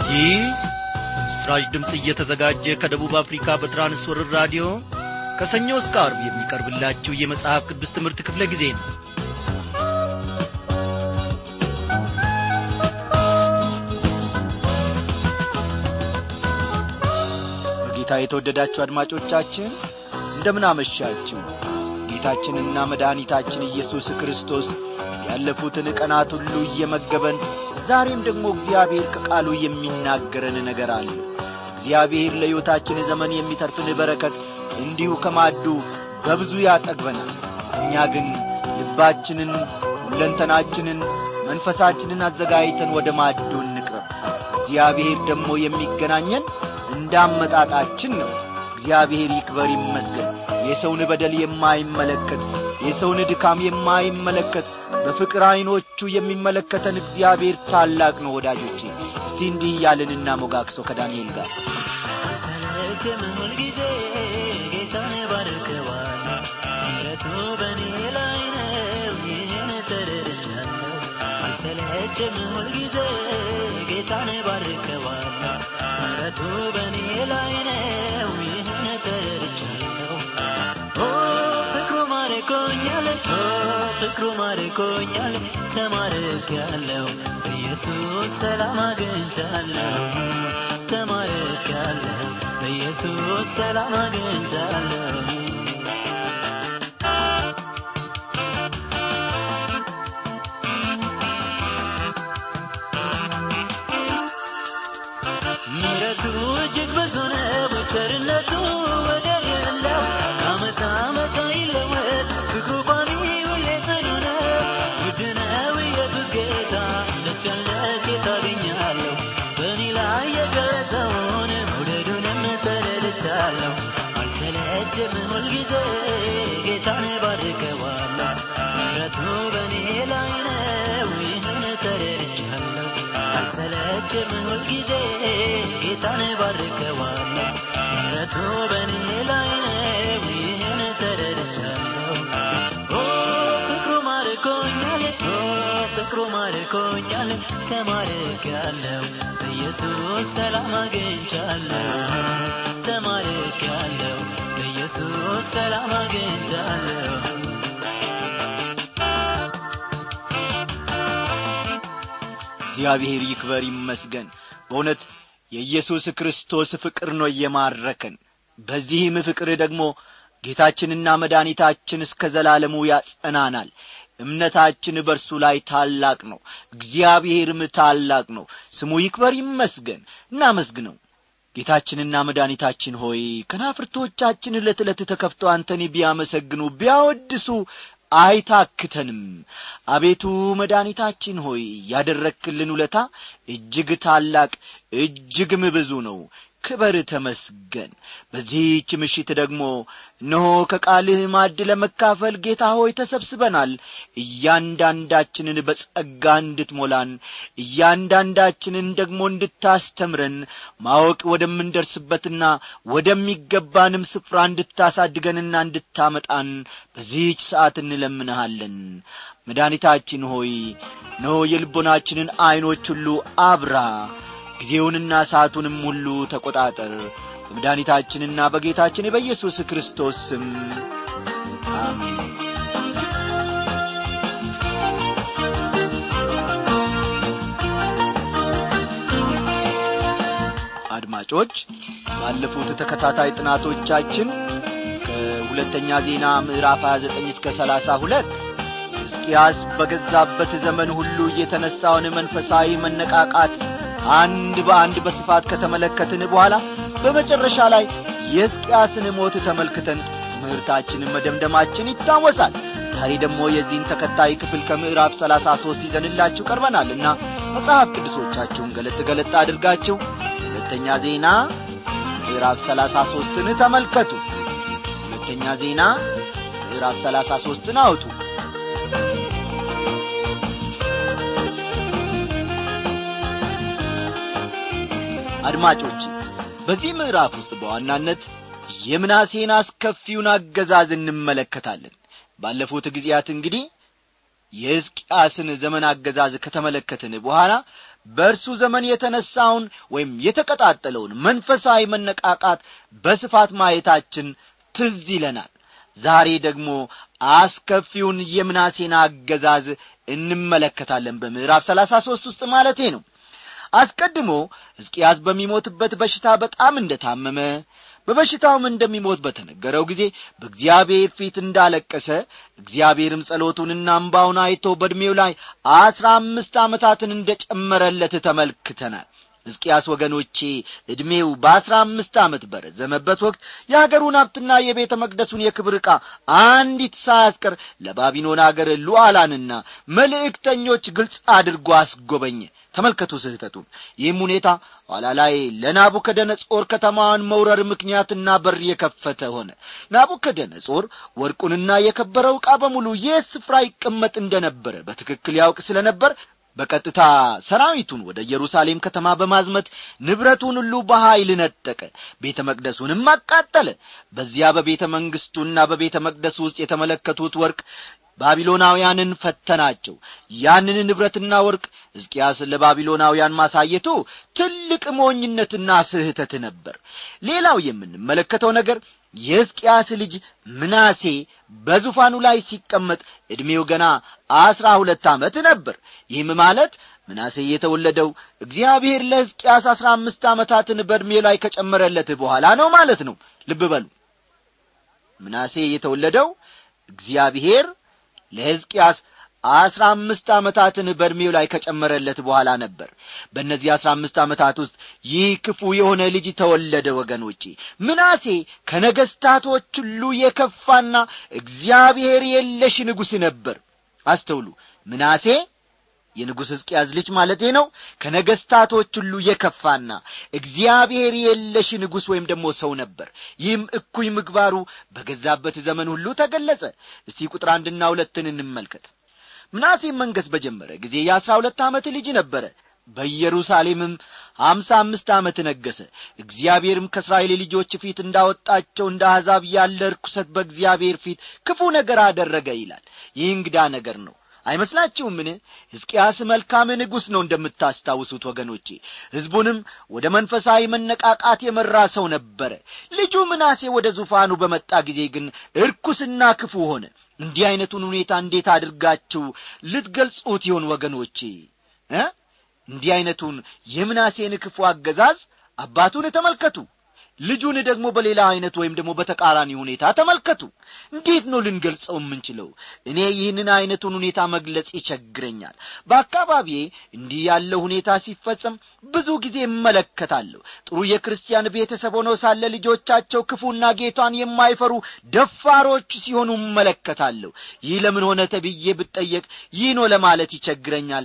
ይህ ምስራች ድምፅ እየተዘጋጀ ከደቡብ አፍሪካ በትራንስወርር ራዲዮ ከሰኞ እስከ አርብ የሚቀርብላችሁ የመጽሐፍ ቅዱስ ትምህርት ክፍለ ጊዜ ነው በጌታ የተወደዳችሁ አድማጮቻችን እንደምን አመሻችሁ ጌታችንና መድኃኒታችን ኢየሱስ ክርስቶስ ያለፉትን ቀናት ሁሉ እየመገበን ዛሬም ደግሞ እግዚአብሔር ከቃሉ የሚናገረን ነገር አለ እግዚአብሔር ለሕይወታችን ዘመን የሚተርፍን በረከት እንዲሁ ከማዱ በብዙ ያጠግበናል እኛ ግን ልባችንን ሁለንተናችንን መንፈሳችንን አዘጋጅተን ወደ ማዱ እንቅረብ እግዚአብሔር ደግሞ የሚገናኘን እንዳመጣጣችን ነው እግዚአብሔር ይክበር ይመስገን የሰውን በደል የማይመለከት የሰውን ድካም የማይመለከት በፍቅር ዐይኖቹ የሚመለከተን እግዚአብሔር ታላቅ ነው ወዳጆቼ እስቲ እንዲህ እያልንና ሞጋክሰው ከዳንኤል ጋር ሰለቸም ሁልጊዜ ጌታን ባርከዋል ምሕረቱ በእኔ ላይ ነው ይህን ተረድቻለሁ አልሰለችም ሁልጊዜ ጌታን ባርከዋል ምሕረቱ በእኔ ላይ ነው ይህን ተረድቻለሁ ኦ ፍቅሩ ማርኮኛል ኦ ፍቅሩ ማርኮኛል ተማርኬያለሁ በኢየሱስ ሰላም አግኝቻለሁ ተማርኬያለሁ በኢየሱስ ሰላም አግኝቻለሁ ምሕረቱ እጅግ ብዙ ነው ቸርነቱ ወደር የለው ከዓመት ዓመት አይለወጥ ፍቅሩ ቋሚ ሁሌ ጽኑ ነው ውድ ነው ኢየሱስ ጌታ ደስ ያለ ጌታ አገኛለሁ በእኔ ላይ የደረሰውን መውደዱንም ተረድቻለሁ አልሰለችም ሁልጊዜ ጌታን ባርከዋለሁ ምሕረቱ በእኔ ላይ ነው ይህን ተረድቻለሁ አልሰለችም ሁልጊዜ ጌታን ባርከዋለሁ ምሕረቱ በእኔ ላይ ነው ይህን ተረድቻለሁ ኦ ፍቅሩ ማርኮኛል ኦ ፍቅሩ ማርኮኛል ተማርኬያለሁ በኢየሱስ ሰላም አግኝቻለሁ ተማርኬያለሁ በኢየሱስ ሰላም አግኝቻለሁ እግዚአብሔር ይክበር ይመስገን በእውነት የኢየሱስ ክርስቶስ ፍቅር ነው የማረከን በዚህም ፍቅር ደግሞ ጌታችንና መድኃኒታችን እስከ ዘላለሙ ያጸናናል እምነታችን በእርሱ ላይ ታላቅ ነው እግዚአብሔርም ታላቅ ነው ስሙ ይክበር ይመስገን እናመስግነው ጌታችንና መድኃኒታችን ሆይ ከናፍርቶቻችን ዕለት ዕለት ተከፍተው አንተን ቢያመሰግኑ ቢያወድሱ አይታክተንም አቤቱ መድኃኒታችን ሆይ ያደረክልን ውለታ እጅግ ታላቅ እጅግም ብዙ ነው ክበር ተመስገን በዚህች ምሽት ደግሞ እነሆ ከቃልህ ማድ ለመካፈል ጌታ ሆይ ተሰብስበናል እያንዳንዳችንን በጸጋ እንድትሞላን እያንዳንዳችንን ደግሞ እንድታስተምረን ማወቅ ወደምንደርስበትና ወደሚገባንም ስፍራ እንድታሳድገንና እንድታመጣን በዚህች ሰዓት እንለምንሃለን መድኃኒታችን ሆይ እነሆ የልቦናችንን ዐይኖች ሁሉ አብራ ጊዜውንና ሰዓቱንም ሁሉ ተቈጣጠር በመድኃኒታችንና በጌታችን በኢየሱስ ክርስቶስ ስም አሜን አድማጮች ባለፉት ተከታታይ ጥናቶቻችን ከሁለተኛ ዜና ምዕራፍ 29 እስከ 32 ሕዝቅያስ በገዛበት ዘመን ሁሉ የተነሣውን መንፈሳዊ መነቃቃት አንድ በአንድ በስፋት ከተመለከትን በኋላ በመጨረሻ ላይ የሕዝቅያስን ሞት ተመልክተን ትምህርታችንን መደምደማችን ይታወሳል ዛሬ ደግሞ የዚህን ተከታይ ክፍል ከምዕራፍ ሰላሳ ሦስት ይዘንላችሁ ቀርበናልና መጽሐፍ ቅዱሶቻችሁን ገለጥ ገለጥ አድርጋችሁ ሁለተኛ ዜና ምዕራፍ ሰላሳ ሦስትን ተመልከቱ ሁለተኛ ዜና ምዕራፍ ሰላሳ ሦስትን አውጡ አድማጮች በዚህ ምዕራፍ ውስጥ በዋናነት የምናሴን አስከፊውን አገዛዝ እንመለከታለን ባለፉት ጊዜያት እንግዲህ የሕዝቅያስን ዘመን አገዛዝ ከተመለከትን በኋላ በእርሱ ዘመን የተነሳውን ወይም የተቀጣጠለውን መንፈሳዊ መነቃቃት በስፋት ማየታችን ትዝ ይለናል ዛሬ ደግሞ አስከፊውን የምናሴን አገዛዝ እንመለከታለን በምዕራፍ ሰላሳ ሦስት ውስጥ ማለቴ ነው አስቀድሞ ሕዝቅያስ በሚሞትበት በሽታ በጣም እንደ ታመመ በበሽታውም እንደሚሞት በተነገረው ጊዜ በእግዚአብሔር ፊት እንዳለቀሰ እግዚአብሔርም ጸሎቱንና እምባውን አይቶ በዕድሜው ላይ አስራ አምስት ዓመታትን እንደ ጨመረለት ተመልክተናል ሕዝቅያስ ወገኖቼ ዕድሜው በአስራ አምስት ዓመት በረዘመበት ወቅት የአገሩን ሀብትና የቤተ መቅደሱን የክብር ዕቃ አንዲት ሳያስቀር ለባቢሎን አገር ሉዓላንና መልእክተኞች ግልጽ አድርጎ አስጐበኘ ተመልከቱ ስህተቱን ይህም ሁኔታ ኋላ ላይ ለናቡከደነጾር ከተማዋን መውረር ምክንያትና በር የከፈተ ሆነ ናቡከደነጾር ወርቁንና የከበረው ዕቃ በሙሉ የት ስፍራ ይቀመጥ እንደነበረ በትክክል ያውቅ ስለ ነበር በቀጥታ ሰራዊቱን ወደ ኢየሩሳሌም ከተማ በማዝመት ንብረቱን ሁሉ በኀይል ነጠቀ ቤተ መቅደሱንም አቃጠለ በዚያ በቤተ መንግሥቱና በቤተ መቅደሱ ውስጥ የተመለከቱት ወርቅ ባቢሎናውያንን ፈተናቸው ያንን ንብረትና ወርቅ ሕዝቅያስ ለባቢሎናውያን ማሳየቱ ትልቅ ሞኝነትና ስህተት ነበር ሌላው የምንመለከተው ነገር የሕዝቅያስ ልጅ ምናሴ በዙፋኑ ላይ ሲቀመጥ ዕድሜው ገና አስራ ሁለት ዓመት ነበር ይህም ማለት ምናሴ የተወለደው እግዚአብሔር ለሕዝቅያስ አስራ አምስት ዓመታትን በዕድሜው ላይ ከጨመረለት በኋላ ነው ማለት ነው ልብ በሉ ምናሴ የተወለደው እግዚአብሔር ለሕዝቅያስ አስራ አምስት ዓመታትን በዕድሜው ላይ ከጨመረለት በኋላ ነበር በእነዚህ አስራ አምስት ዓመታት ውስጥ ይህ ክፉ የሆነ ልጅ ተወለደ ወገኖቼ ምናሴ ከነገስታቶች ሁሉ የከፋና እግዚአብሔር የለሽ ንጉሥ ነበር አስተውሉ ምናሴ የንጉሥ ሕዝቅያስ ልጅ ማለቴ ነው ከነገስታቶች ሁሉ የከፋና እግዚአብሔር የለሽ ንጉሥ ወይም ደግሞ ሰው ነበር ይህም እኩይ ምግባሩ በገዛበት ዘመን ሁሉ ተገለጸ እስቲ ቁጥር አንድና ሁለትን እንመልከት ምናሴም መንገስ በጀመረ ጊዜ የአሥራ ሁለት ዓመት ልጅ ነበረ በኢየሩሳሌምም ሀምሳ አምስት ዓመት ነገሰ እግዚአብሔርም ከእስራኤል ልጆች ፊት እንዳወጣቸው እንደ አሕዛብ ያለ ርኩሰት በእግዚአብሔር ፊት ክፉ ነገር አደረገ ይላል ይህ እንግዳ ነገር ነው አይመስላችሁምን ሕዝቅያስ መልካም ንጉሥ ነው እንደምታስታውሱት ወገኖቼ ሕዝቡንም ወደ መንፈሳዊ መነቃቃት የመራ ሰው ነበረ ልጁ ምናሴ ወደ ዙፋኑ በመጣ ጊዜ ግን እርኩስና ክፉ ሆነ እንዲህ ዐይነቱን ሁኔታ እንዴት አድርጋችሁ ልትገልጹት ይሆን ወገኖቼ እ እንዲህ ዐይነቱን የምናሴን ክፉ አገዛዝ አባቱን ተመልከቱ ልጁን ደግሞ በሌላ ዐይነት ወይም ደግሞ በተቃራኒ ሁኔታ ተመልከቱ እንዴት ነው ልንገልጸው የምንችለው እኔ ይህንን ዐይነቱን ሁኔታ መግለጽ ይቸግረኛል በአካባቢዬ እንዲህ ያለው ሁኔታ ሲፈጸም ብዙ ጊዜ እመለከታለሁ ጥሩ የክርስቲያን ቤተሰብ ሆነው ሳለ ልጆቻቸው ክፉና ጌቷን የማይፈሩ ደፋሮች ሲሆኑ እመለከታለሁ ይህ ለምን ሆነ ተብዬ ብጠየቅ ይህ ነው ለማለት ይቸግረኛል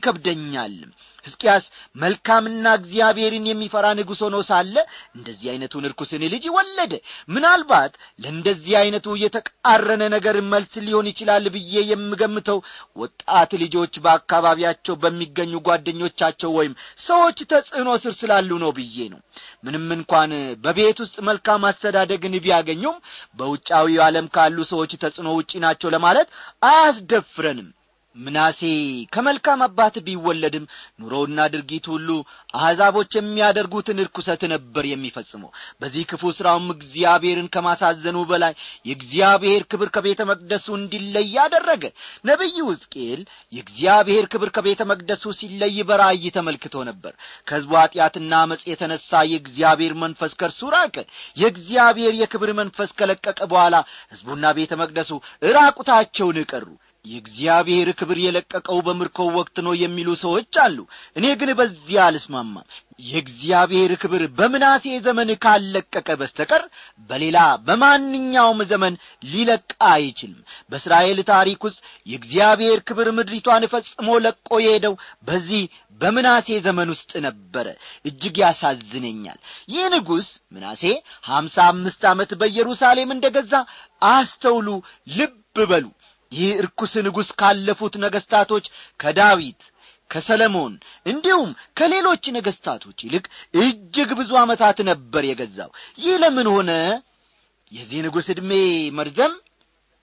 ይከብደኛልም ሕዝቅያስ መልካምና እግዚአብሔርን የሚፈራ ንጉሥ ሆኖ ሳለ እንደዚህ ዐይነቱን ርኩስን ልጅ ወለደ ምናልባት ለእንደዚህ ዐይነቱ የተቃረነ ነገር መልስ ሊሆን ይችላል ብዬ የምገምተው ወጣት ልጆች በአካባቢያቸው በሚገኙ ጓደኞቻቸው ወይም ሰዎች ተጽዕኖ ስር ስላሉ ነው ብዬ ነው ምንም እንኳን በቤት ውስጥ መልካም አስተዳደግን ቢያገኙም በውጫዊ ዓለም ካሉ ሰዎች ተጽዕኖ ውጪ ናቸው ለማለት አያስደፍረንም ምናሴ ከመልካም አባት ቢወለድም ኑሮውና ድርጊቱ ሁሉ አሕዛቦች የሚያደርጉትን ርኩሰት ነበር የሚፈጽመው በዚህ ክፉ ሥራውም እግዚአብሔርን ከማሳዘኑ በላይ የእግዚአብሔር ክብር ከቤተ መቅደሱ እንዲለይ አደረገ ነቢዩ ሕዝቅኤል የእግዚአብሔር ክብር ከቤተ መቅደሱ ሲለይ በራእይ ተመልክቶ ነበር ከሕዝቡ ኀጢአትና አመፅ የተነሣ የእግዚአብሔር መንፈስ ከእርሱ ራቀ የእግዚአብሔር የክብር መንፈስ ከለቀቀ በኋላ ሕዝቡና ቤተ መቅደሱ እራቁታቸውን ቀሩ የእግዚአብሔር ክብር የለቀቀው በምርኮው ወቅት ነው የሚሉ ሰዎች አሉ እኔ ግን በዚያ አልስማማም የእግዚአብሔር ክብር በምናሴ ዘመን ካለቀቀ በስተቀር በሌላ በማንኛውም ዘመን ሊለቅ አይችልም በእስራኤል ታሪክ ውስጥ የእግዚአብሔር ክብር ምድሪቷን ፈጽሞ ለቆ የሄደው በዚህ በምናሴ ዘመን ውስጥ ነበረ እጅግ ያሳዝነኛል ይህ ንጉሥ ምናሴ ሀምሳ አምስት ዓመት በኢየሩሳሌም እንደ ገዛ አስተውሉ ልብ በሉ ይህ እርኩስ ንጉሥ ካለፉት ነገሥታቶች ከዳዊት ከሰለሞን እንዲሁም ከሌሎች ነገሥታቶች ይልቅ እጅግ ብዙ ዓመታት ነበር የገዛው ይህ ለምን ሆነ የዚህ ንጉሥ ዕድሜ መርዘም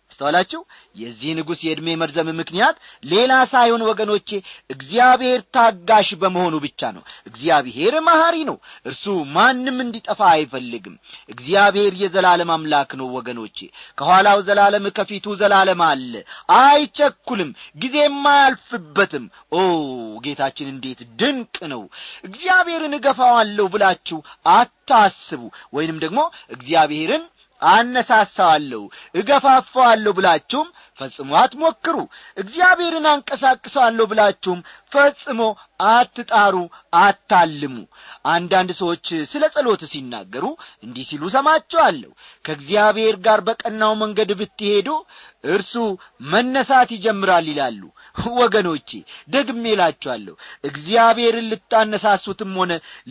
አስተዋላችሁ የዚህ ንጉሥ የዕድሜ መርዘም ምክንያት ሌላ ሳይሆን ወገኖቼ እግዚአብሔር ታጋሽ በመሆኑ ብቻ ነው እግዚአብሔር መሐሪ ነው እርሱ ማንም እንዲጠፋ አይፈልግም እግዚአብሔር የዘላለም አምላክ ነው ወገኖቼ ከኋላው ዘላለም ከፊቱ ዘላለም አለ አይቸኩልም ጊዜም አያልፍበትም ኦ ጌታችን እንዴት ድንቅ ነው እግዚአብሔርን እገፋዋለሁ ብላችሁ አታስቡ ወይንም ደግሞ እግዚአብሔርን አነሳሳዋለሁ እገፋፋዋለሁ ብላችሁም ፈጽሞ አትሞክሩ እግዚአብሔርን አንቀሳቅሰዋለሁ ብላችሁም ፈጽሞ አትጣሩ አታልሙ አንዳንድ ሰዎች ስለ ጸሎት ሲናገሩ እንዲህ ሲሉ ሰማቸዋለሁ ከእግዚአብሔር ጋር በቀናው መንገድ ብትሄዱ እርሱ መነሳት ይጀምራል ይላሉ ወገኖቼ ደግሜ እላችኋለሁ እግዚአብሔርን ልታነሳሱትም ሆነ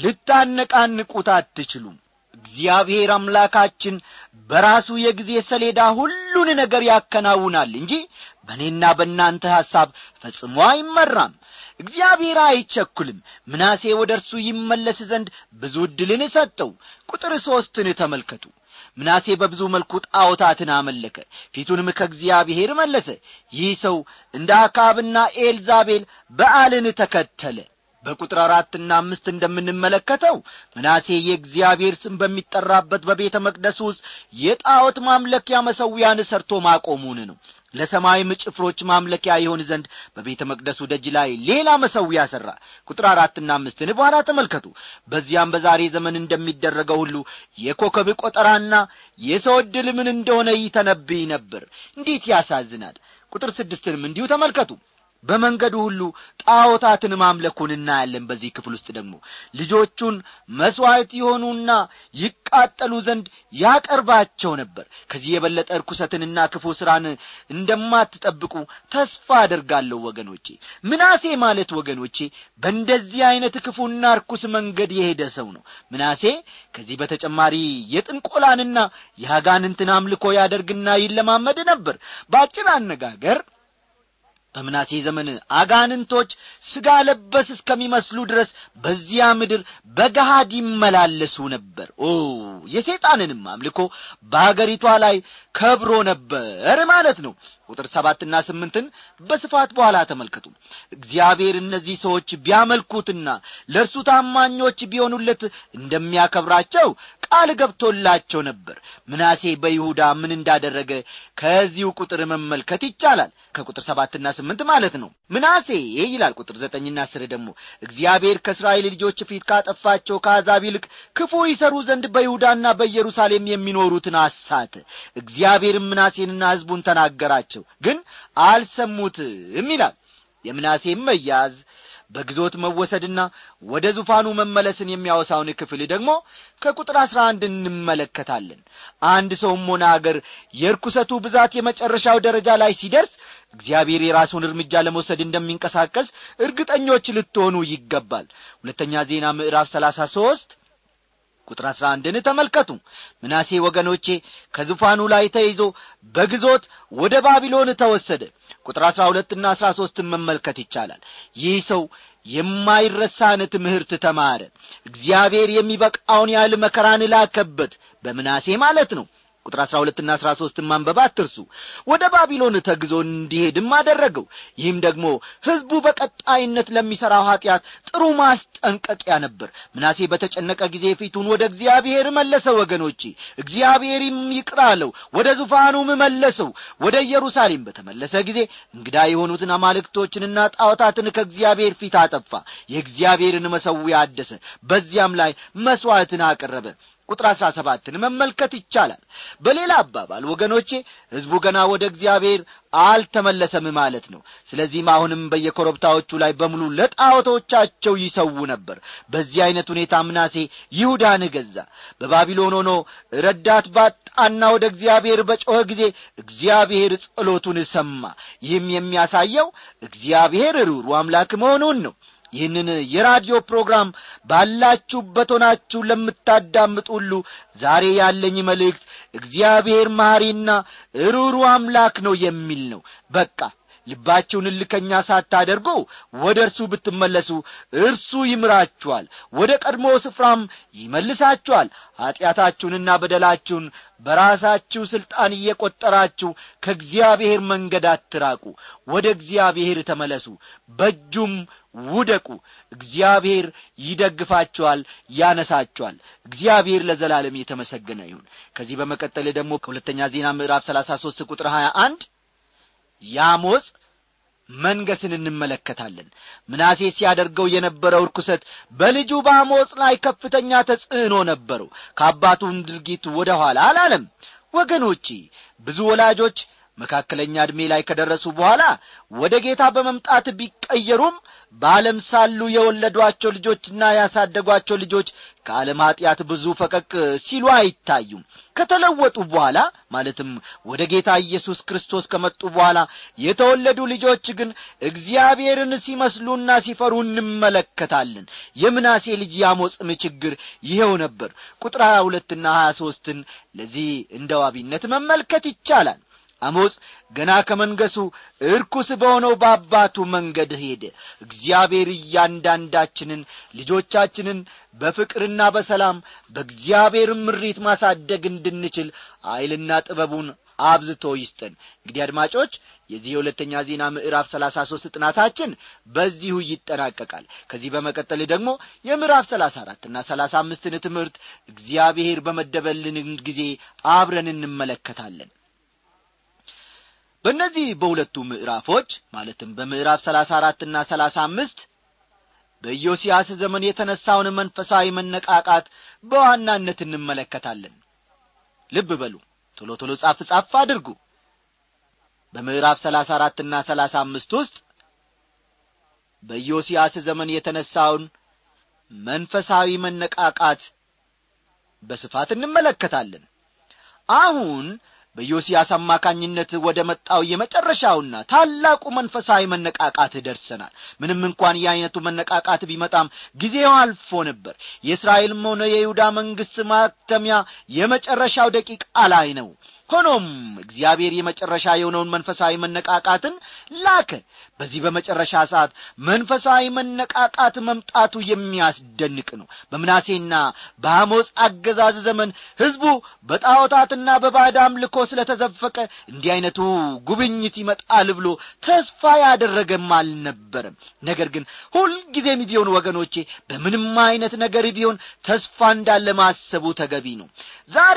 ልታነቃንቁት አትችሉም እግዚአብሔር አምላካችን በራሱ የጊዜ ሰሌዳ ሁሉን ነገር ያከናውናል እንጂ በእኔና በእናንተ ሐሳብ ፈጽሞ አይመራም እግዚአብሔር አይቸኩልም ምናሴ ወደ እርሱ ይመለስ ዘንድ ብዙ ዕድልን ሰጠው ቁጥር ሦስትን ተመልከቱ ምናሴ በብዙ መልኩ ጣዖታትን አመለከ ፊቱንም ከእግዚአብሔር መለሰ ይህ ሰው እንደ አካብና ኤልዛቤል በዓልን ተከተለ በቁጥር አራትና አምስት እንደምንመለከተው ምናሴ የእግዚአብሔር ስም በሚጠራበት በቤተ መቅደስ ውስጥ የጣዖት ማምለኪያ መሰዊያን ሰርቶ ማቆሙን ነው ለሰማይም ጭፍሮች ማምለኪያ ይሆን ዘንድ በቤተ መቅደሱ ደጅ ላይ ሌላ መሰዊያ ሠራ ቁጥር አራትና አምስትን በኋላ ተመልከቱ በዚያም በዛሬ ዘመን እንደሚደረገው ሁሉ የኮከብ ቆጠራና የሰው ዕድል ምን እንደሆነ ይተነብይ ነበር እንዴት ያሳዝናል ቁጥር ስድስትንም እንዲሁ ተመልከቱ በመንገዱ ሁሉ ጣዖታትን ማምለኩን እናያለን በዚህ ክፍል ውስጥ ደግሞ ልጆቹን መሥዋዕት የሆኑና ይቃጠሉ ዘንድ ያቀርባቸው ነበር ከዚህ የበለጠ ርኩሰትንና ክፉ ሥራን እንደማትጠብቁ ተስፋ አደርጋለሁ ወገኖቼ ምናሴ ማለት ወገኖቼ በእንደዚህ ዐይነት ክፉና ርኩስ መንገድ የሄደ ሰው ነው ምናሴ ከዚህ በተጨማሪ የጥንቆላንና የአጋንንትን አምልኮ ያደርግና ይለማመድ ነበር በአጭር አነጋገር በምናሴ ዘመን አጋንንቶች ሥጋ ለበስ እስከሚመስሉ ድረስ በዚያ ምድር በገሃድ ይመላለሱ ነበር ኦ የሰይጣንንም አምልኮ በአገሪቷ ላይ ከብሮ ነበር ማለት ነው ቁጥር ሰባትና ስምንትን በስፋት በኋላ ተመልከቱ እግዚአብሔር እነዚህ ሰዎች ቢያመልኩትና ለእርሱ ታማኞች ቢሆኑለት እንደሚያከብራቸው ቃል ገብቶላቸው ነበር ምናሴ በይሁዳ ምን እንዳደረገ ከዚሁ ቁጥር መመልከት ይቻላል ከቁጥር ሰባትና ስምንት ማለት ነው ምናሴ ይላል ቁጥር ዘጠኝና አስር ደግሞ እግዚአብሔር ከእስራኤል ልጆች ፊት ካጠፋቸው ከአሕዛብ ይልቅ ክፉ ይሰሩ ዘንድ በይሁዳና በኢየሩሳሌም የሚኖሩትን አሳተ እግዚአብሔርም ምናሴንና ሕዝቡን ተናገራቸው ግን አልሰሙትም ይላል የምናሴም መያዝ በግዞት መወሰድና ወደ ዙፋኑ መመለስን የሚያወሳውን ክፍል ደግሞ ከቁጥር አሥራ አንድ እንመለከታለን አንድ ሰውም ሆነ አገር የርኩሰቱ ብዛት የመጨረሻው ደረጃ ላይ ሲደርስ እግዚአብሔር የራሱን እርምጃ ለመውሰድ እንደሚንቀሳቀስ እርግጠኞች ልትሆኑ ይገባል ሁለተኛ ዜና ምዕራፍ ሰላሳ ሦስት ቁጥር አሥራ አንድን ተመልከቱ ምናሴ ወገኖቼ ከዙፋኑ ላይ ተይዞ በግዞት ወደ ባቢሎን ተወሰደ ቁጥር አሥራ ሁለትና አሥራ ሦስትን መመልከት ይቻላል ይህ ሰው የማይረሳን ትምህርት ተማረ እግዚአብሔር የሚበቃውን ያህል መከራን ላከበት በምናሴ ማለት ነው ቁጥር አሥራ ሁለትና አሥራ ሦስትን ማንበብ አትርሱ ወደ ባቢሎን ተግዞ እንዲሄድም አደረገው ይህም ደግሞ ሕዝቡ በቀጣይነት ለሚሠራው ኀጢአት ጥሩ ማስጠንቀቂያ ነበር ምናሴ በተጨነቀ ጊዜ ፊቱን ወደ እግዚአብሔር መለሰ ወገኖቼ እግዚአብሔርም ይቅር አለው ወደ ዙፋኑም መለሰው ወደ ኢየሩሳሌም በተመለሰ ጊዜ እንግዳ የሆኑትን አማልክቶችንና ጣዖታትን ከእግዚአብሔር ፊት አጠፋ የእግዚአብሔርን መሰዊያ አደሰ በዚያም ላይ መሥዋዕትን አቀረበ ቁጥር አሥራ ሰባትን መመልከት ይቻላል በሌላ አባባል ወገኖቼ ሕዝቡ ገና ወደ እግዚአብሔር አልተመለሰም ማለት ነው ስለዚህም አሁንም በየኮረብታዎቹ ላይ በሙሉ ለጣዖቶቻቸው ይሰዉ ነበር በዚህ ዐይነት ሁኔታ ምናሴ ይሁዳን ገዛ በባቢሎን ሆኖ ረዳት ባጣና ወደ እግዚአብሔር በጮኸ ጊዜ እግዚአብሔር ጸሎቱን ሰማ ይህም የሚያሳየው እግዚአብሔር ሩሩ አምላክ መሆኑን ነው ይህንን የራዲዮ ፕሮግራም ባላችሁበት ሆናችሁ ለምታዳምጡ ሁሉ ዛሬ ያለኝ መልእክት እግዚአብሔር መሐሪና ሩሩ አምላክ ነው የሚል ነው በቃ ልባችሁን እልከኛ ሳታደርጉ ወደ እርሱ ብትመለሱ እርሱ ይምራችኋል ወደ ቀድሞ ስፍራም ይመልሳችኋል ኀጢአታችሁንና በደላችሁን በራሳችሁ ሥልጣን እየቈጠራችሁ ከእግዚአብሔር መንገድ አትራቁ ወደ እግዚአብሔር ተመለሱ በእጁም ውደቁ እግዚአብሔር ይደግፋችኋል ያነሳችኋል እግዚአብሔር ለዘላለም የተመሰገነ ይሁን ከዚህ በመቀጠል ደግሞ ከሁለተኛ ዜና ምዕራፍ ሰላሳ ሦስት ቁጥር ሀያ አንድ ያሞጽ መንገስን እንመለከታለን ምናሴ ሲያደርገው የነበረው ርኩሰት በልጁ በአሞጽ ላይ ከፍተኛ ተጽዕኖ ነበረው ከአባቱም ድርጊት ወደ ኋላ አላለም ወገኖቼ ብዙ ወላጆች መካከለኛ ዕድሜ ላይ ከደረሱ በኋላ ወደ ጌታ በመምጣት ቢቀየሩም በዓለም ሳሉ የወለዷቸው ልጆችና ያሳደጓቸው ልጆች ከዓለም ኀጢአት ብዙ ፈቀቅ ሲሉ አይታዩም ከተለወጡ በኋላ ማለትም ወደ ጌታ ኢየሱስ ክርስቶስ ከመጡ በኋላ የተወለዱ ልጆች ግን እግዚአብሔርን ሲመስሉና ሲፈሩ እንመለከታለን የምናሴ ልጅ ያሞጽም ችግር ይኸው ነበር ቁጥር ሀያ ሁለትና ሀያ ሦስትን ለዚህ እንደ ዋቢነት መመልከት ይቻላል አሞጽ ገና ከመንገሱ እርኩስ በሆነው በአባቱ መንገድ ሄደ እግዚአብሔር እያንዳንዳችንን ልጆቻችንን በፍቅርና በሰላም በእግዚአብሔር ምሪት ማሳደግ እንድንችል ኀይልና ጥበቡን አብዝቶ ይስጠን እንግዲህ አድማጮች የዚህ የሁለተኛ ዜና ምዕራፍ ሰላሳ ሦስት ጥናታችን በዚሁ ይጠናቀቃል ከዚህ በመቀጠል ደግሞ የምዕራፍ ሰላሳ አራትና ሰላሳ አምስትን ትምህርት እግዚአብሔር በመደበልን ጊዜ አብረን እንመለከታለን በእነዚህ በሁለቱ ምዕራፎች ማለትም በምዕራፍ ሰላሳ አራትና ሰላሳ አምስት በኢዮስያስ ዘመን የተነሳውን መንፈሳዊ መነቃቃት በዋናነት እንመለከታለን ልብ በሉ ቶሎ ቶሎ ጻፍ ጻፍ አድርጉ በምዕራፍ ሰላሳ አራትና ሰላሳ አምስት ውስጥ በኢዮስያስ ዘመን የተነሳውን መንፈሳዊ መነቃቃት በስፋት እንመለከታለን አሁን በዮስያስ አማካኝነት ወደ መጣው የመጨረሻውና ታላቁ መንፈሳዊ መነቃቃት ደርሰናል ምንም እንኳን የዐይነቱ መነቃቃት ቢመጣም ጊዜው አልፎ ነበር የእስራኤልም ሆነ የይሁዳ መንግሥት ማተሚያ የመጨረሻው ደቂቃ ላይ ነው ሆኖም እግዚአብሔር የመጨረሻ የሆነውን መንፈሳዊ መነቃቃትን ላከ በዚህ በመጨረሻ ሰዓት መንፈሳዊ መነቃቃት መምጣቱ የሚያስደንቅ ነው በምናሴና በአሞጽ አገዛዝ ዘመን ሕዝቡ በጣዖታትና በባዕድ አምልኮ ስለ ተዘፈቀ እንዲህ ዐይነቱ ጉብኝት ይመጣል ብሎ ተስፋ ያደረገም አልነበረም ነገር ግን ሁልጊዜም ቢሆን ወገኖቼ በምንም ዐይነት ነገር ቢሆን ተስፋ እንዳለ ማሰቡ ተገቢ ነው ዛሬ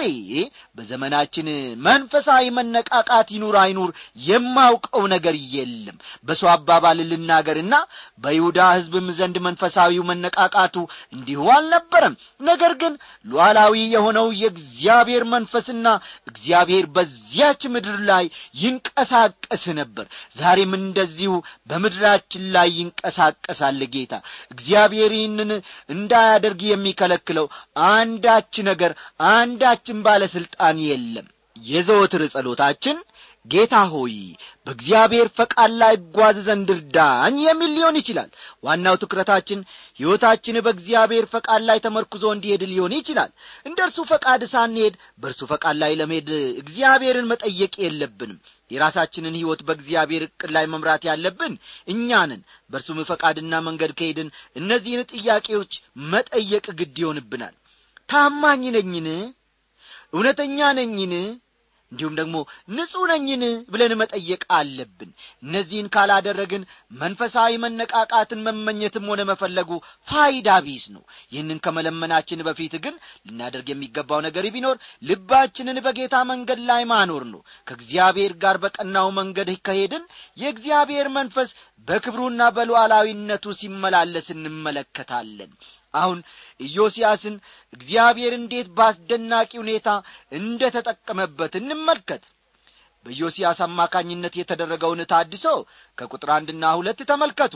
በዘመናችን መንፈሳዊ መነቃቃት ይኑር አይኑር የማውቀው ነገር የለም በሰው አባባል ልናገርና በይሁዳ ሕዝብም ዘንድ መንፈሳዊው መነቃቃቱ እንዲሁ አልነበረም ነገር ግን ሉዓላዊ የሆነው የእግዚአብሔር መንፈስና እግዚአብሔር በዚያች ምድር ላይ ይንቀሳቀስ ነበር ዛሬም እንደዚሁ በምድራችን ላይ ይንቀሳቀሳል ጌታ እግዚአብሔር ይህንን እንዳያደርግ የሚከለክለው አንዳች ነገር አንዳችን ባለሥልጣን የለም የዘወትር ጸሎታችን ጌታ ሆይ በእግዚአብሔር ፈቃድ ላይ እጓዝ ዘንድ እርዳኝ የሚል ሊሆን ይችላል ዋናው ትኩረታችን ሕይወታችን በእግዚአብሔር ፈቃድ ላይ ተመርኩዞ እንዲሄድ ሊሆን ይችላል እንደ እርሱ ፈቃድ ሳንሄድ በእርሱ ፈቃድ ላይ ለመሄድ እግዚአብሔርን መጠየቅ የለብንም የራሳችንን ሕይወት በእግዚአብሔር ዕቅድ ላይ መምራት ያለብን እኛንን በእርሱም ፈቃድና መንገድ ከሄድን እነዚህን ጥያቄዎች መጠየቅ ግድ ይሆንብናል ታማኝ ነኝን እውነተኛ ነኝን እንዲሁም ደግሞ ንጹሕ ነኝን ብለን መጠየቅ አለብን እነዚህን ካላደረግን መንፈሳዊ መነቃቃትን መመኘትም ሆነ መፈለጉ ፋይዳ ቢስ ነው ይህንን ከመለመናችን በፊት ግን ልናደርግ የሚገባው ነገር ቢኖር ልባችንን በጌታ መንገድ ላይ ማኖር ነው ከእግዚአብሔር ጋር በቀናው መንገድ ከሄድን የእግዚአብሔር መንፈስ በክብሩና በሉዓላዊነቱ ሲመላለስ እንመለከታለን አሁን ኢዮስያስን እግዚአብሔር እንዴት በአስደናቂ ሁኔታ እንደ ተጠቀመበት እንመልከት በኢዮስያስ አማካኝነት የተደረገውን ታድሶ ከቁጥር አንድና ሁለት ተመልከቱ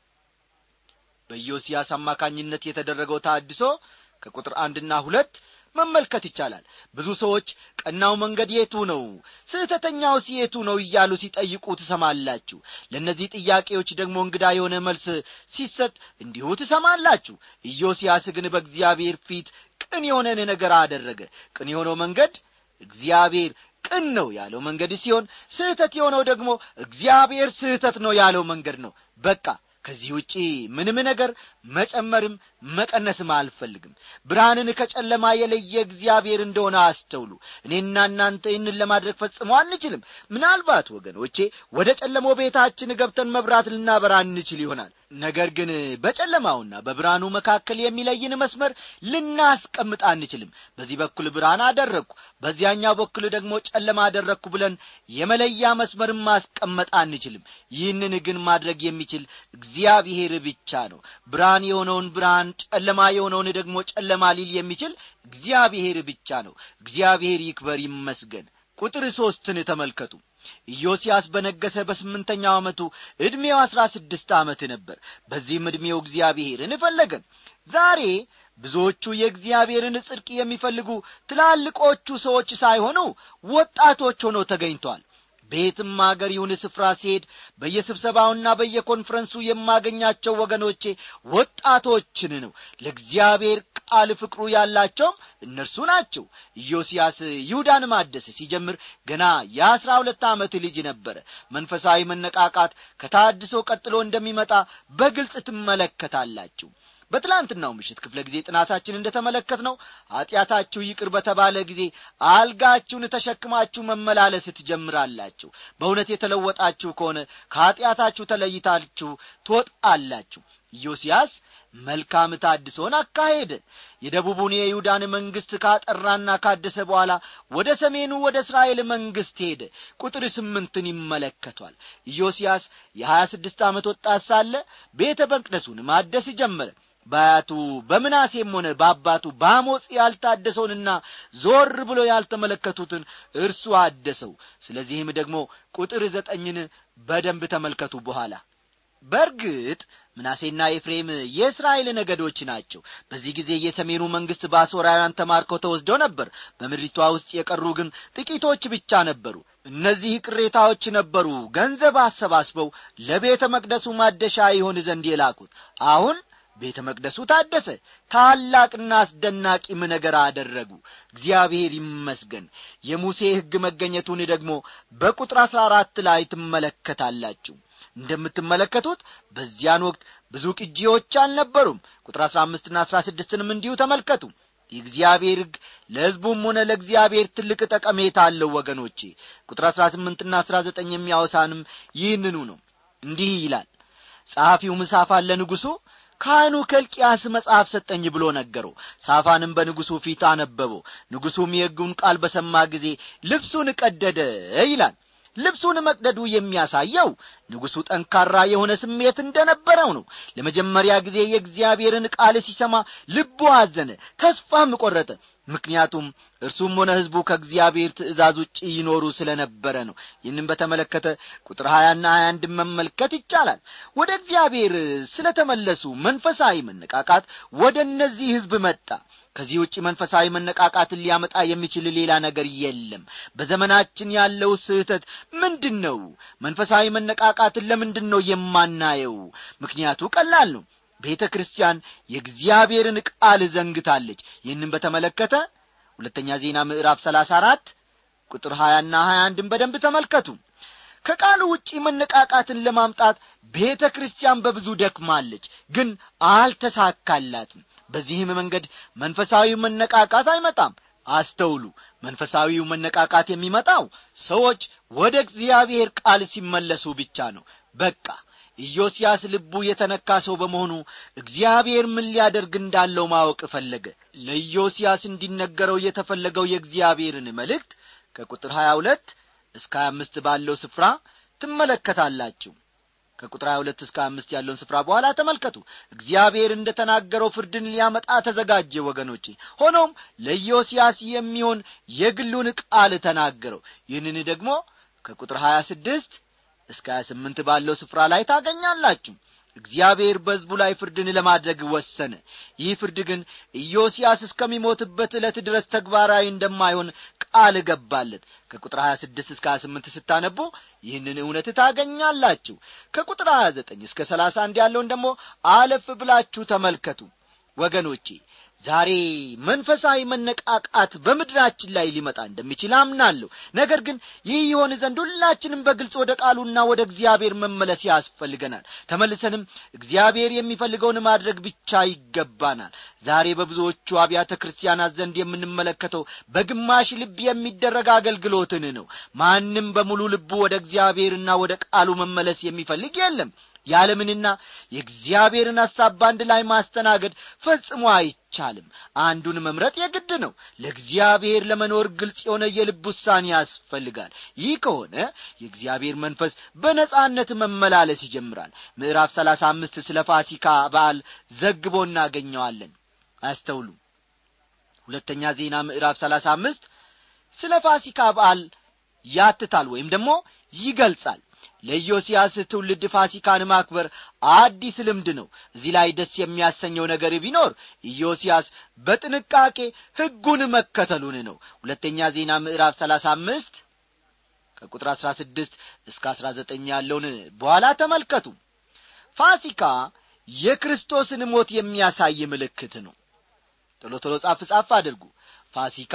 በኢዮስያስ አማካኝነት የተደረገው ታድሶ ከቁጥር አንድና ሁለት መመልከት ይቻላል ብዙ ሰዎች ቀናው መንገድ የቱ ነው ስህተተኛውስ የቱ ነው እያሉ ሲጠይቁ ትሰማላችሁ ለእነዚህ ጥያቄዎች ደግሞ እንግዳ የሆነ መልስ ሲሰጥ እንዲሁ ትሰማላችሁ ኢዮስያስ ግን በእግዚአብሔር ፊት ቅን የሆነን ነገር አደረገ ቅን የሆነው መንገድ እግዚአብሔር ቅን ነው ያለው መንገድ ሲሆን ስህተት የሆነው ደግሞ እግዚአብሔር ስህተት ነው ያለው መንገድ ነው በቃ ከዚህ ውጪ ምንም ነገር መጨመርም መቀነስም አልፈልግም ብርሃንን ከጨለማ የለየ እግዚአብሔር እንደሆነ አስተውሉ እኔና እናንተ ይህንን ለማድረግ ፈጽሞ አንችልም ምናልባት ወገኖቼ ወደ ጨለማው ቤታችን ገብተን መብራት ልናበራ እንችል ይሆናል ነገር ግን በጨለማውና በብርሃኑ መካከል የሚለይን መስመር ልናስቀምጥ አንችልም በዚህ በኩል ብርሃን አደረግኩ በዚያኛው በኩል ደግሞ ጨለማ አደረግኩ ብለን የመለያ መስመርን ማስቀመጥ አንችልም ይህንን ግን ማድረግ የሚችል እግዚአብሔር ብቻ ነው ብርሃን የሆነውን ብርሃን ጨለማ የሆነውን ደግሞ ጨለማ ሊል የሚችል እግዚአብሔር ብቻ ነው እግዚአብሔር ይክበር ይመስገን ቁጥር ሦስትን ተመልከቱ ኢዮስያስ በነገሰ በስምንተኛው ዓመቱ ዕድሜው አሥራ ስድስት ዓመት ነበር በዚህም ዕድሜው እግዚአብሔርን ፈለገን ዛሬ ብዙዎቹ የእግዚአብሔርን ጽድቅ የሚፈልጉ ትላልቆቹ ሰዎች ሳይሆኑ ወጣቶች ሆነው ተገኝቷል በየትም አገር ይሁን ስፍራ ሲሄድ በየስብሰባውና በየኮንፈረንሱ የማገኛቸው ወገኖቼ ወጣቶችን ነው ለእግዚአብሔር ቃል ፍቅሩ ያላቸውም እነርሱ ናቸው ኢዮስያስ ይሁዳን ማደስ ሲጀምር ገና የአሥራ ሁለት ዓመት ልጅ ነበረ መንፈሳዊ መነቃቃት ከታድሶ ቀጥሎ እንደሚመጣ በግልጽ ትመለከታላችሁ በትላንትናው ምሽት ክፍለ ጊዜ ጥናታችን እንደ ተመለከት ነው ኀጢአታችሁ ይቅር በተባለ ጊዜ አልጋችሁን ተሸክማችሁ መመላለስ ትጀምራላችሁ በእውነት የተለወጣችሁ ከሆነ ከኀጢአታችሁ ተለይታችሁ ትወጣላችሁ ኢዮስያስ መልካም ታድሶን አካሄደ የደቡቡን የይሁዳን መንግሥት ካጠራና ካደሰ በኋላ ወደ ሰሜኑ ወደ እስራኤል መንግሥት ሄደ ቁጥር ስምንትን ይመለከቷል ኢዮስያስ የሀያ ስድስት ዓመት ወጣት ሳለ ቤተ መቅደሱን ማደስ ጀመረ በአያቱ በምናሴም ሆነ በአባቱ በአሞጽ ያልታደሰውንና ዞር ብሎ ያልተመለከቱትን እርሱ አደሰው ስለዚህም ደግሞ ቁጥር ዘጠኝን በደንብ ተመልከቱ በኋላ በርግጥ ምናሴና ኤፍሬም የእስራኤል ነገዶች ናቸው በዚህ ጊዜ የሰሜኑ መንግሥት በአሦራውያን ተማርከው ተወስደው ነበር በምድሪቷ ውስጥ የቀሩ ግን ጥቂቶች ብቻ ነበሩ እነዚህ ቅሬታዎች ነበሩ ገንዘብ አሰባስበው ለቤተ መቅደሱ ማደሻ ይሆን ዘንድ የላኩት አሁን ቤተ መቅደሱ ታደሰ ታላቅና አስደናቂም ነገር አደረጉ እግዚአብሔር ይመስገን የሙሴ ሕግ መገኘቱን ደግሞ በቁጥር አሥራ አራት ላይ ትመለከታላችሁ እንደምትመለከቱት በዚያን ወቅት ብዙ ቅጂዎች አልነበሩም ቁጥር አሥራ አምስትና አሥራ ስድስትንም እንዲሁ ተመልከቱ የእግዚአብሔር ሕግ ለሕዝቡም ሆነ ለእግዚአብሔር ትልቅ ጠቀሜታ አለው ወገኖቼ ቁጥር አሥራ ስምንትና አሥራ ዘጠኝ የሚያወሳንም ይህንኑ ነው እንዲህ ይላል ጸሐፊውም ሳፋን ለንጉሡ ካህኑ ከልቅያስ መጽሐፍ ሰጠኝ ብሎ ነገረው ሳፋንም በንጉሡ ፊት አነበበው ንጉሡም የሕጉን ቃል በሰማ ጊዜ ልብሱን ቀደደ ይላል ልብሱን መቅደዱ የሚያሳየው ንጉሡ ጠንካራ የሆነ ስሜት እንደነበረው ነው ለመጀመሪያ ጊዜ የእግዚአብሔርን ቃል ሲሰማ ልቡ አዘነ ተስፋም ቈረጠ ምክንያቱም እርሱም ሆነ ሕዝቡ ከእግዚአብሔር ትእዛዝ ውጭ ይኖሩ ስለ ነበረ ነው ይህንም በተመለከተ ቁጥር ሀያና ሀያ አንድን መመልከት ይቻላል ወደ እግዚአብሔር ስለ ተመለሱ መንፈሳዊ መነቃቃት ወደ እነዚህ ሕዝብ መጣ ከዚህ ውጭ መንፈሳዊ መነቃቃትን ሊያመጣ የሚችል ሌላ ነገር የለም በዘመናችን ያለው ስህተት ምንድን ነው መንፈሳዊ መነቃቃትን ለምንድን ነው የማናየው ምክንያቱ ቀላል ነው ቤተ ክርስቲያን የእግዚአብሔርን ቃል ዘንግታለች ይህንም በተመለከተ ሁለተኛ ዜና ምዕራፍ ሰላሳ አራት ቁጥር ሀያና ሀያ አንድን በደንብ ተመልከቱ ከቃሉ ውጪ መነቃቃትን ለማምጣት ቤተ ክርስቲያን በብዙ ደክማለች ግን አልተሳካላትም በዚህም መንገድ መንፈሳዊ መነቃቃት አይመጣም አስተውሉ መንፈሳዊው መነቃቃት የሚመጣው ሰዎች ወደ እግዚአብሔር ቃል ሲመለሱ ብቻ ነው በቃ ኢዮስያስ ልቡ የተነካ ሰው በመሆኑ እግዚአብሔር ምን ሊያደርግ እንዳለው ማወቅ ፈለገ ለኢዮስያስ እንዲነገረው የተፈለገው የእግዚአብሔርን መልእክት ከቁጥር ሀያ ሁለት እስከ ሀያ አምስት ባለው ስፍራ ትመለከታላችሁ ከቁጥር ሀያ ሁለት እስከ አምስት ያለውን ስፍራ በኋላ ተመልከቱ እግዚአብሔር እንደ ተናገረው ፍርድን ሊያመጣ ተዘጋጀ ወገኖቼ ሆኖም ለኢዮስያስ የሚሆን የግሉን ቃል ተናገረው ይህንን ደግሞ ከቁጥር ሀያ ስድስት እስከ ሀያ ስምንት ባለው ስፍራ ላይ ታገኛላችሁ እግዚአብሔር በሕዝቡ ላይ ፍርድን ለማድረግ ወሰነ ይህ ፍርድ ግን ኢዮስያስ እስከሚሞትበት ዕለት ድረስ ተግባራዊ እንደማይሆን ቃል ገባለት ከቁጥር 26 እስከ 28 ስታነቡ ይህንን እውነት ታገኛላችሁ ከቁጥር 29 እስከ 31 ያለውን ደግሞ አለፍ ብላችሁ ተመልከቱ ወገኖቼ ዛሬ መንፈሳዊ መነቃቃት በምድራችን ላይ ሊመጣ እንደሚችል አምናለሁ ነገር ግን ይህ የሆን ዘንድ ሁላችንም በግልጽ ወደ ቃሉና ወደ እግዚአብሔር መመለስ ያስፈልገናል ተመልሰንም እግዚአብሔር የሚፈልገውን ማድረግ ብቻ ይገባናል ዛሬ በብዙዎቹ አብያተ ክርስቲያናት ዘንድ የምንመለከተው በግማሽ ልብ የሚደረግ አገልግሎትን ነው ማንም በሙሉ ልቡ ወደ እግዚአብሔርና ወደ ቃሉ መመለስ የሚፈልግ የለም የዓለምንና የእግዚአብሔርን ሐሳብ በአንድ ላይ ማስተናገድ ፈጽሞ አይቻልም አንዱን መምረጥ የግድ ነው ለእግዚአብሔር ለመኖር ግልጽ የሆነ የልብ ውሳኔ ያስፈልጋል ይህ ከሆነ የእግዚአብሔር መንፈስ በነጻነት መመላለስ ይጀምራል ምዕራፍ ሰላሳ አምስት ስለ ፋሲካ በዓል ዘግቦ እናገኘዋለን አያስተውሉ ሁለተኛ ዜና ምዕራፍ ሰላሳ አምስት ስለ ፋሲካ በዓል ያትታል ወይም ደግሞ ይገልጻል ለኢዮስያስ ትውልድ ፋሲካን ማክበር አዲስ ልምድ ነው እዚህ ላይ ደስ የሚያሰኘው ነገር ቢኖር ኢዮስያስ በጥንቃቄ ሕጉን መከተሉን ነው ሁለተኛ ዜና ምዕራፍ ሰላሳ አምስት ከቁጥር አሥራ ስድስት እስከ አሥራ ዘጠኝ ያለውን በኋላ ተመልከቱ ፋሲካ የክርስቶስን ሞት የሚያሳይ ምልክት ነው ቶሎ ቶሎ ጻፍ ጻፍ አድርጉ ፋሲካ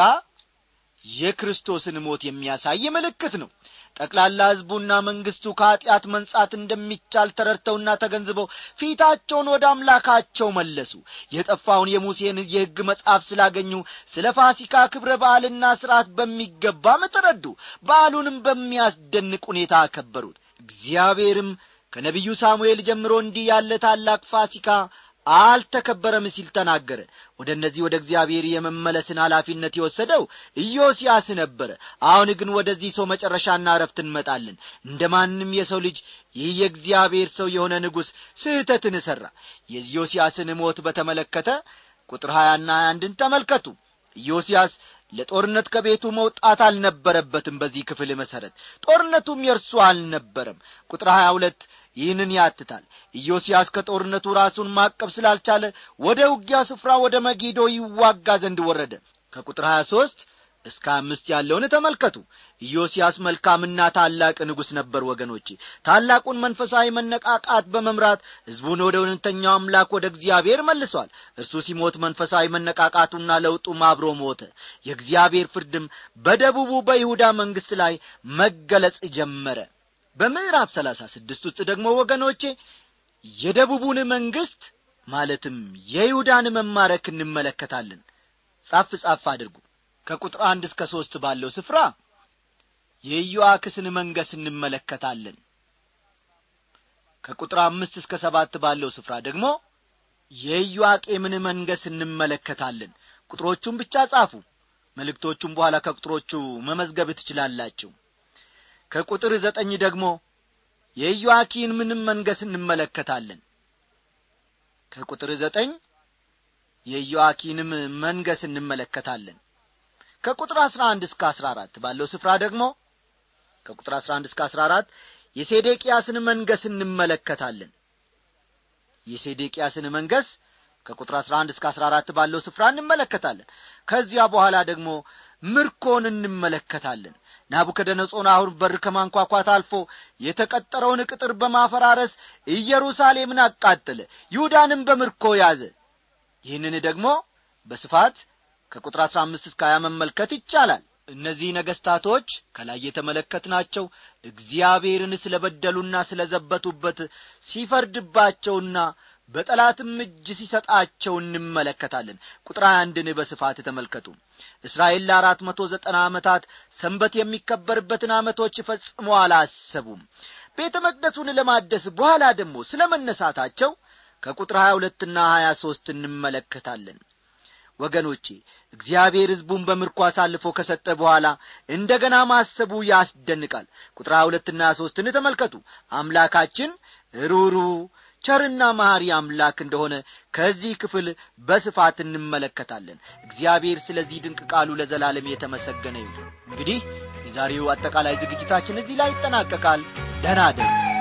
የክርስቶስን ሞት የሚያሳይ ምልክት ነው ጠቅላላ ሕዝቡና መንግሥቱ ከኀጢአት መንጻት እንደሚቻል ተረድተውና ተገንዝበው ፊታቸውን ወደ አምላካቸው መለሱ የጠፋውን የሙሴን የሕግ መጽሐፍ ስላገኙ ስለ ፋሲካ ክብረ በዓልና ሥርዓት በሚገባም ተረዱ በዓሉንም በሚያስደንቅ ሁኔታ አከበሩት እግዚአብሔርም ከነቢዩ ሳሙኤል ጀምሮ እንዲህ ያለ ታላቅ ፋሲካ አልተከበረም ሲል ተናገረ ወደ እነዚህ ወደ እግዚአብሔር የመመለስን ኃላፊነት የወሰደው ኢዮስያስ ነበረ አሁን ግን ወደዚህ ሰው መጨረሻና እረፍት እንመጣለን እንደ ማንም የሰው ልጅ ይህ የእግዚአብሔር ሰው የሆነ ንጉሥ ስህተትን እሠራ የኢዮስያስን ሞት በተመለከተ ቁጥር ሀያና ሀያ አንድን ተመልከቱ ኢዮስያስ ለጦርነት ከቤቱ መውጣት አልነበረበትም በዚህ ክፍል መሠረት ጦርነቱም የእርሱ አልነበረም ቁጥር ሀያ ሁለት ይህንን ያትታል ኢዮስያስ ከጦርነቱ ራሱን ማቀብ ስላልቻለ ወደ ውጊያ ስፍራ ወደ መጊዶ ይዋጋ ዘንድ ወረደ ከቁጥር ሀያ ሦስት እስከ አምስት ያለውን ተመልከቱ ኢዮስያስ መልካምና ታላቅ ንጉሥ ነበር ወገኖቼ ታላቁን መንፈሳዊ መነቃቃት በመምራት ሕዝቡን ወደ እውነተኛው አምላክ ወደ እግዚአብሔር መልሷል እርሱ ሲሞት መንፈሳዊ መነቃቃቱና ለውጡም አብሮ ሞተ የእግዚአብሔር ፍርድም በደቡቡ በይሁዳ መንግሥት ላይ መገለጽ ጀመረ በምዕራፍ ሰላሳ ስድስት ውስጥ ደግሞ ወገኖቼ የደቡቡን መንግሥት ማለትም የይሁዳን መማረክ እንመለከታለን ጻፍ ጻፍ አድርጉ ከቁጥር አንድ እስከ ሦስት ባለው ስፍራ የኢዮአክስን መንገስ እንመለከታለን ከቁጥር አምስት እስከ ሰባት ባለው ስፍራ ደግሞ የኢዮአቄምን መንገስ እንመለከታለን ቁጥሮቹን ብቻ ጻፉ መልእክቶቹም በኋላ ከቁጥሮቹ መመዝገብ ትችላላችሁ ከቁጥር ዘጠኝ ደግሞ የኢዮአኪን ምንም መንገስ እንመለከታለን ከቁጥር ዘጠኝ የኢዮአኪንም መንገስ እንመለከታለን ከቁጥር አሥራ አንድ እስከ አሥራ አራት ባለው ስፍራ ደግሞ ከቁጥር አሥራ አንድ እስከ አሥራ አራት የሴዴቅያስን መንገስ እንመለከታለን የሴዴቅያስን መንገስ ከቁጥር አሥራ አንድ እስከ አሥራ አራት ባለው ስፍራ እንመለከታለን ከዚያ በኋላ ደግሞ ምርኮን እንመለከታለን ናቡከደነጾር አሁን በር ከማንኳኳት አልፎ የተቀጠረውን ቅጥር በማፈራረስ ኢየሩሳሌምን አቃጠለ ይሁዳንም በምርኮ ያዘ ይህንን ደግሞ በስፋት ከቁጥር አሥራ አምስት እስከ ሀያ መመልከት ይቻላል እነዚህ ነገሥታቶች ከላይ የተመለከትናቸው እግዚአብሔርን ስለ በደሉና ስለ ዘበቱበት ሲፈርድባቸውና በጠላትም እጅ ሲሰጣቸው እንመለከታለን ቁጥር አንድን በስፋት ተመልከቱ እስራኤል ለአራት መቶ ዘጠና ዓመታት ሰንበት የሚከበርበትን ዓመቶች ፈጽሞ አላሰቡም ቤተ መቅደሱን ለማደስ በኋላ ደግሞ ስለ መነሳታቸው ከቁጥር ሀያ ሁለትና ሀያ ሦስት እንመለከታለን ወገኖቼ እግዚአብሔር ሕዝቡን በምርኮ አሳልፎ ከሰጠ በኋላ እንደ ገና ማሰቡ ያስደንቃል ቁጥር ሀያ ሁለትና ሀያ ሦስትን ተመልከቱ አምላካችን ሩሩ ቸርና መሐሪ አምላክ እንደሆነ ከዚህ ክፍል በስፋት እንመለከታለን እግዚአብሔር ስለዚህ ድንቅ ቃሉ ለዘላለም የተመሰገነ ይሁን እንግዲህ የዛሬው አጠቃላይ ዝግጅታችን እዚህ ላይ ይጠናቀቃል ደናደሩ